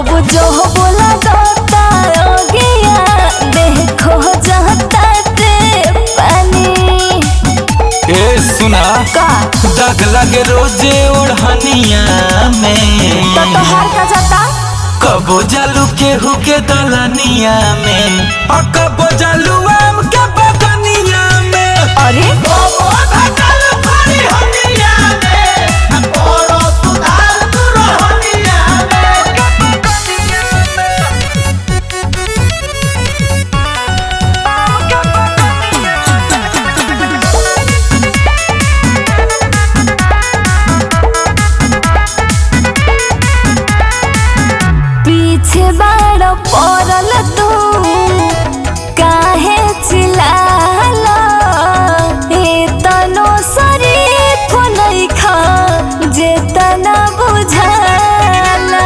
कब जो बोला गाता गया देखो जाता ते पानी ए सुना का दाग लगे रोजे ओढ़निया में तो तोहार का जाता कबो जालू केहू के दलनिया में और कबो जालू आम के बगनिया में अरे पीछे बाड़ पड़ल तू काहे चिल्लाला ए तनो शरीफ नइखा जे तना बुझाला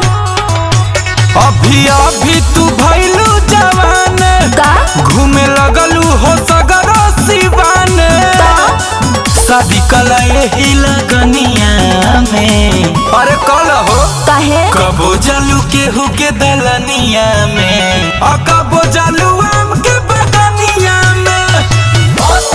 अभी अभी तू भैलू जवान का घूमे लगलू हो सगरो सिवान शादी कला यही लगनिया में अरे कल हो काहे कबो जालू केहू के दलनिया में और कबो जालू आम के बगनिया में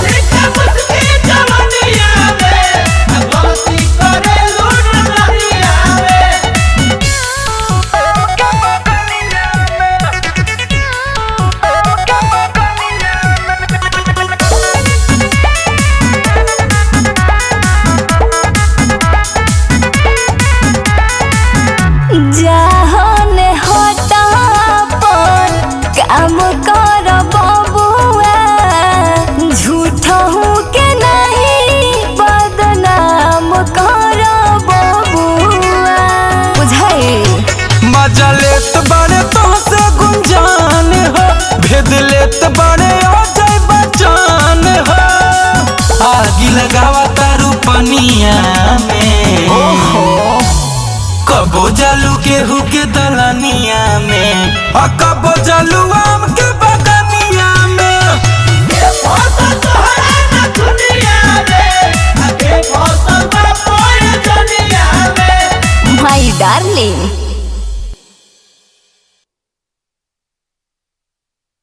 जाहने हटा पर काम कर बबुआ झूठ हूँ के नहीं बदनाम कर बबुआ बुझाई मजा लेत बड़े तो से गुंजान हो भेद लेत बड़े हो जाए बचान हो आगी लगावा तारू पनिया में कबो जालू केहू के दलनिया में और कबो जालू आम के बगनिया में माई डार्लिंग